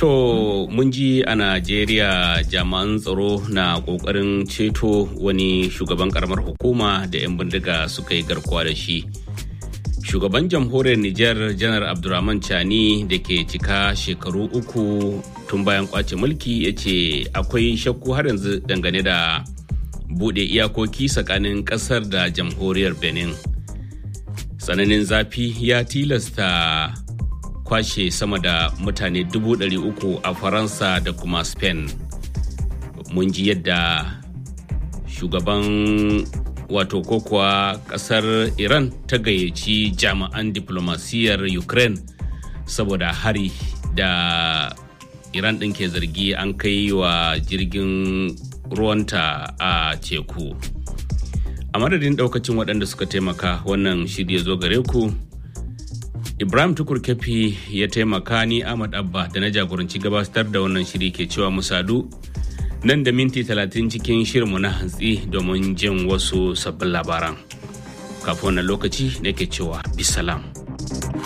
To mun ji a Najeriya jami'an tsaro na ƙoƙarin ceto wani shugaban karamar hukuma da 'yan bindiga suka yi garkuwa da shi. Shugaban jamhuriyar Nijar Janar Abdurrahman Chani da ke cika shekaru uku tun bayan kwace mulki ya ce akwai shakku har yanzu dangane da buɗe iyakoki tsakanin ƙasar da jamhuriyar Benin. Tsananin zafi ya tilasta kwashe sama da mutane dubu ɗari uku a faransa da kuma spain mun ji yadda shugaban wato ko kuwa ƙasar iran ta gayyaci jami'an diplomasiyyar ukraine saboda hari da iran ɗin ke zargi an kai wa jirgin ruwanta a teku a madadin ɗaukacin waɗanda suka taimaka wannan shirya zo gare ku Ibrahim Tukur Kefi ya taimaka ni Ahmad Abba da na jagoranci gabatar da wannan shiri ke cewa musadu nan da minti talatin cikin shirinmu na hantsi domin jin wasu sabbin labaran. Kafin wannan lokaci nake cewa bisalam.